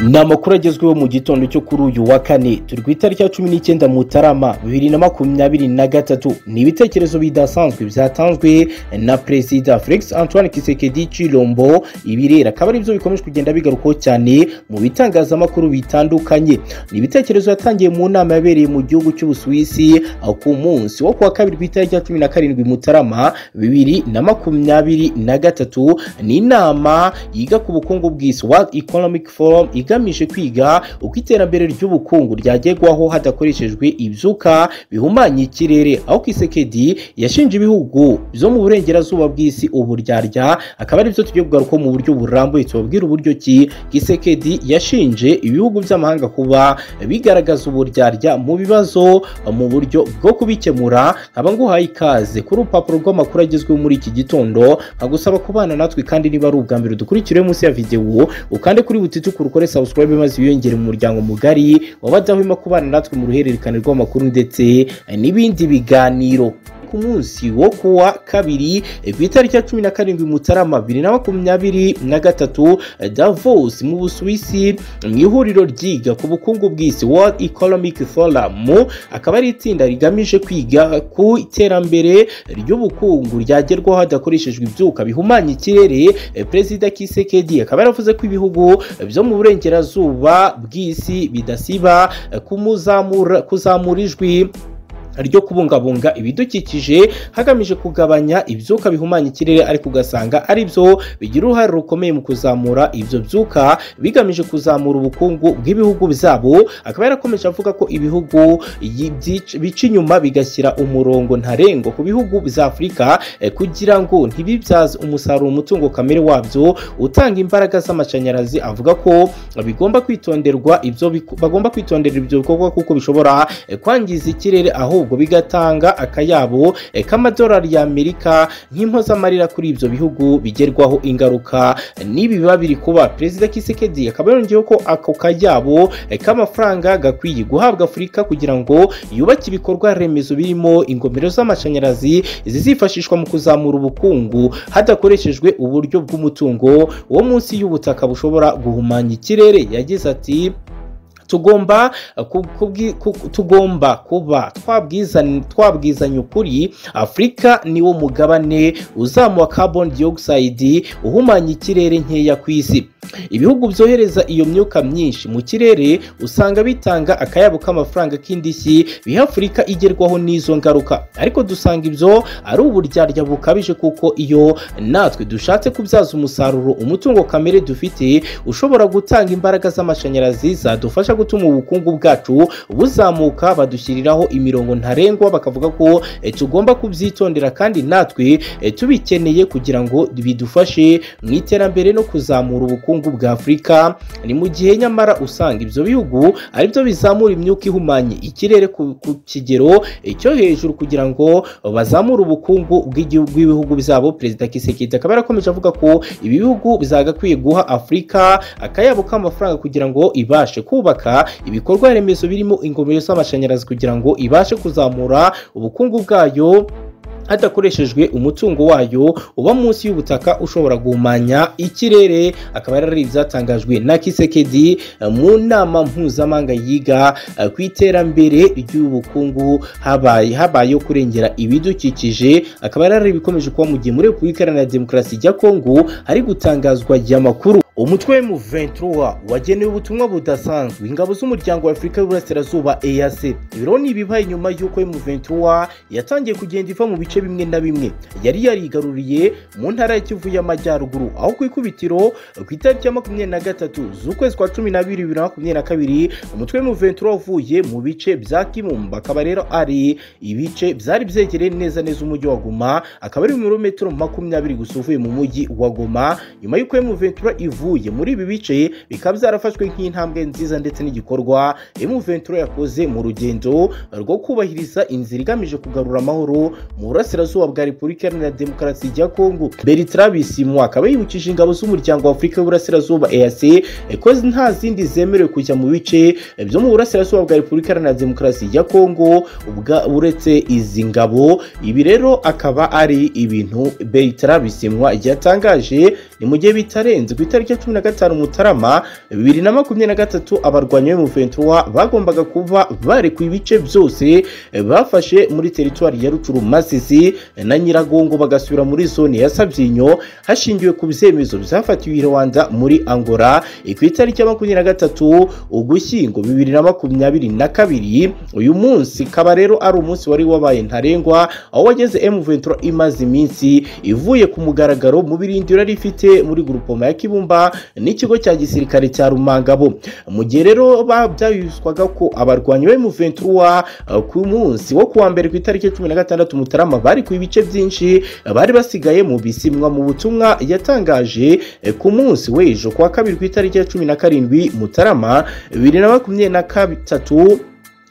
ni amakuru agezweho mu gitondo cyo kuri uyu wa kane turi ku itariki ya cumi n'icyenda mutarama bibiri na makumyabiri na gatatu ni ibitekerezo bidasanzwe byatanzwe na perezida felix antoine kisekedi cirombo ibirera akaba aribyo bikomeje kugenda bigarukwaho cyane mu bitangazamakuru bitandukanye ni ibitekerezo yatangiye mu nama yabereye mu gihugu cy'ubusuwisi ku munsi wo kuwa kabiri ku itariki ya cumi na karindwi mutarama bibiri na makumyabiri na gatatu ni inama yiga ku bukungu bw'isi world economic forum igamije kwiga uko iterambere ry'ubukungu ryagerwaho hadakoreshejwe ibyuka bihumanya ikirere aho kisekedi yashinje ibihugu byo mu burengerazuba bw'isi uburyarya akaba aribyo tugiye kugaruka mu buryo burambuye tubabwira uburyo ki kisekedi yashinje ibihugu by'amahanga kuba bigaragaza uburyarya mu bibazo mu buryo bwo kubikemura nkaba nguhaye ikaze kuri urupapuro rw'amakuru agezweho muri iki gitondo nkagusaba kubana natwe kandi niba ari ubwa mbere dukurikire munsi ya videwo ukande kuri butitukura ukore subscribe maze wiyongere mu muryango mugari wabadahwema kubana natwe mu ruhererekane rw'amakuru ndetse n'ibindi biganiro ku munsi wo kuwa kabiri ku itariki ya cumi na karindwi mutarama bibiri na makumyabiri na gatatu davos mu busuwisi mu ihuriro ryiga ku bukungu bw'isi world economic forum akaba ari itsinda rigamije kwiga ku iterambere ry'ubukungu ryagerwaho hadakoreshejwe ibyuka bihumanya ikirere perezida kisekedi akaba yaravuze ko ibihugu byo mu burengerazuba bw'isi bidasiba kumuzamura kuzamura ijwi ryo kubungabunga ibidukikije hagamije kugabanya ibyuka bihumanya ikirere ariko ugasanga ari byo bigira uruhare rukomeye mu kuzamura ibyo byuka bigamije kuzamura ubukungu bw'ibihugu byabo akaba yarakomeje avuga ko ibihugu bica inyuma bigashyira umurongo ntarengwa ku bihugu bya afurika kugira ngo ntibibyaze umusaruro umutungo kamere wabyo utanga imbaraga z'amashanyarazi avuga ko bigomba kwitonderwa ibyo bagomba kwitondera ibyo bikorwa kuko bishobora kwangiza ikirere aho ahubwo bigatanga akayabo k'amadolari y'amerika nk'impozamarira kuri ibyo bihugu bigerwaho ingaruka n'ibi biba biri kuba perezida kisekedi akaba yongeyeho ko ako kayabo k'amafaranga gakwiye guhabwa afurika kugira ngo yubake ibikorwa remezo birimo ingomero z'amashanyarazi zizifashishwa mu kuzamura ubukungu hadakoreshejwe uburyo bw'umutungo wo munsi y'ubutaka bushobora guhumanya ikirere yagize ati tugomba tugomba kuba twabwizanya ukuri afurika niwo mugabane uzamuha carbon dioxide uhumanya ikirere nkeya ku isi ibihugu byohereza iyo myuka myinshi mu kirere usanga bitanga akayabo k'amafaranga k'indishyi biha afurika igerwaho n'izo ngaruka ariko dusanga ibyo ari uburyarya bukabije kuko iyo natwe dushatse kubyaza umusaruro umutungo kamere dufite ushobora gutanga imbaraga z'amashanyarazi zadufasha gutuma ubukungu bwacu buzamuka badushyiriraho imirongo ntarengwa bakavuga ko tugomba kubyitondera kandi natwe tubikeneye kugira ngo bidufashe mu iterambere no kuzamura ubukungu bwa afurika ni mu gihe nyamara usanga ibyo bihugu aribyo bizamura imyuka ihumanye ikirere ku kigero cyo hejuru kugira ngo bazamure ubukungu bw'ibihugu byabo perezida kisekedi akaba yarakomeje avuga ko ibi bihugu byagakwiye guha afurika akayabo k'amafaranga kugira ngo ibashe kubaka ibikorwa remezo birimo ingomero z'amashanyarazi kugira ngo ibashe kuzamura ubukungu bwayo hadakoreshejwe umutungo wayo uba munsi y'ubutaka ushobora guhumanya ikirere akaba ari ibyatangajwe na kisekedi mu nama mpuzamahanga yiga ku iterambere ry'ubukungu habaye habayeho kurengera ibidukikije akaba ari ibikomeje kuba mu gihe muri repubulika iharanira demokarasi ya kongo hari gutangazwa amakuru umutwe mu 23 wagenewe ubutumwa budasanzwe ingabo z'umuryango wa afurika y'uburasirazuba eac ibiro ni ibibaye nyuma y'uko mu 23 yatangiye kugenda iva mu bice bimwe na bimwe yari yarigaruriye mu ntara ya kivu y'amajyaruguru aho ku ikubitiro ku itariki ya makumyabiri na gatatu z'ukwezi kwa cumi n'abiri bibiri na makumyabiri na kabiri umutwe mu 23 uvuye mu bice bya kimumba akaba rero ari ibice byari byegereye neza neza umujyi wa goma akaba ari ibirometero makumyabiri gusa uvuye mu mujyi wa goma nyuma y'uko mu 23 ivuye ivuye muri ibi bice bikaba byarafashwe nk'intambwe nziza ndetse n'igikorwa M23 yakoze mu rugendo rwo kubahiriza inzira igamije kugarura amahoro mu burasirazuba bwa Repubulika Iharanira Demokarasi ya Kongo Bertrand Bisimwa akaba yibukije ingabo z'umuryango wa Afurika y'Uburasirazuba EAC ko nta zindi zemerewe kujya mu bice byo mu burasirazuba bwa Repubulika Iharanira Demokarasi ya Kongo uretse izi ngabo ibi rero akaba ari ibintu Bertrand Bisimwa yatangaje ni mu gihe bitarenze ku itariki ya cumi na gatanu mutarama bibiri na makumyabiri na gatatu abarwanyi be mu ventura bagombaga kuba barekuye ibice byose bafashe muri teritwari ya rucuru masisi na nyiragongo bagasubira muri zone ya sabyinyo hashingiwe ku byemezo byafatiwe i rwanda muri angola ku itariki ya makumyabiri na gatatu ugushyingo bibiri na makumyabiri na kabiri uyu munsi kaba rero ari umunsi wari wabaye ntarengwa aho wageze m ventura imaze iminsi ivuye ku mugaragaro mu birindiro yari ifite muri gurupoma ya kibumba n'ikigo cya gisirikare cya rumangabo mu gihe rero byayuzwaga ko abarwanyi be mu ventura uh, ku munsi wo kuwa mbere ku itariki cumi na gatandatu mutarama bari ku ibice byinshi bari basigaye mu bisimwa mu butumwa yatangaje eh, ku munsi w'ejo kuwa kabiri ku itariki ya cumi na karindwi mutarama bibiri na makumyabiri na gatatu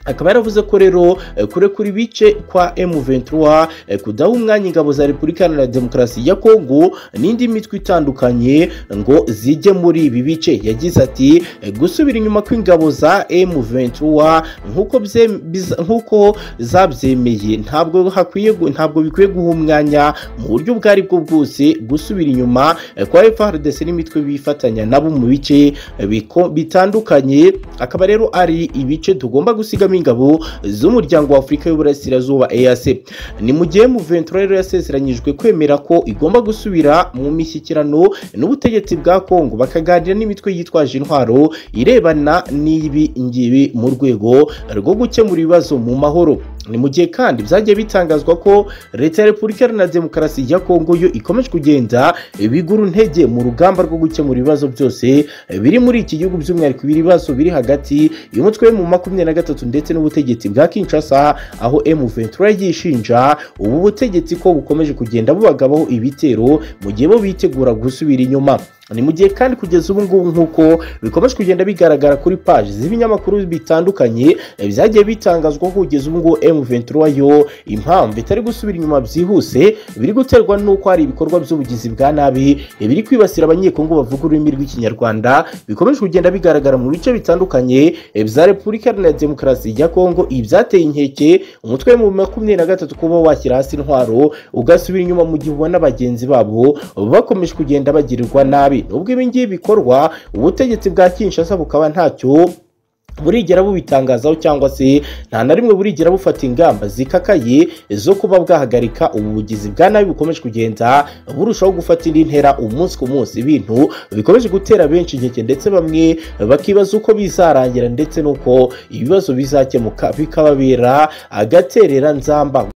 akaba yaravuze ko rero eh, kurekura ibice kwa M23 eh, kudaha umwanya ingabo za Repubulika Iharanira Demokarasi ya Kongo n'indi mitwe itandukanye ngo zijye muri ibi bice yagize ati eh, gusubira inyuma kw'ingabo za M23 nk'uko bye- biza- nk'uko zabyemeye ntabwo hakwiye gu- ntabwo bikwiye guha umwanya mu buryo ubwo aribwo bwose gusubira inyuma eh, kwa FARDC n'imitwe bifatanya nabo mu bice eh, biko- bitandukanye akaba rero ari ibice tugomba gusigamo ingabo z'umuryango wa afurika y'uburasirazuba ease ni mu gihe muventura rero yasezeranyijwe kwemera ko igomba gusubira mu mishyikirano n'ubutegetsi bwa kongo bakaganira n'imitwe yitwaje intwaro irebana n'ibi ngibi mu rwego rwo gukemura ibibazo mu mahoro ni mu gihe kandi byagiye bitangazwa ko leta ya repubulika iharanira demokarasi ya kongo yo ikomeje kugenda bigura intege mu rugamba rwo gukemura ibibazo byose biri muri iki gihugu by'umwihariko ibibazo biri hagati y'umutwe mu makumyabiri na gatatu ndetse n'ubutegetsi bwa kinshasa aho m23 yishinja ubu butegetsi ko bukomeje kugenda bubagabaho ibitero mu gihe bo bitegura gusubira inyuma ni mu gihe kandi kugeza ubu ngubu nk'uko bikomeje kugenda bigaragara kuri paji z'ibinyamakuru bitandukanye eh, byagiye bitangazwa ko kugeza ubu ngubu M23 yo impamvu itari gusubira inyuma byihuse biri guterwa n'uko hari ibikorwa by'ubugizi bwa nabi eh, biri kwibasira abanyekongo bavuga ururimi rw'ikinyarwanda bikomeje kugenda bigaragara mu bice bitandukanye eh, bya Repubulika Iharanira Demokarasi ya Kongo ibyateye inkeke umutwe mu makumyabiri na gatatu kuba washyira hasi intwaro ugasubira inyuma mu gihe ubona bagenzi babo bakomeje kugenda bagirirwa nabi nubwo ibi ngibi bikorwa ubutegetsi bwa kinshasa bukaba ntacyo burigera bubitangazaho cyangwa se nta na rimwe burigera bufata ingamba zikakaye zo kuba bwahagarika ubu bugizi bwa nabi bukomeje kugenda burushaho gufata indi ntera umunsi ku munsi ibintu bikomeje gutera benshi inkeke ndetse bamwe bakibaza uko bizarangira ndetse n'uko ibibazo bizakemuka bikababera agaterera nzamba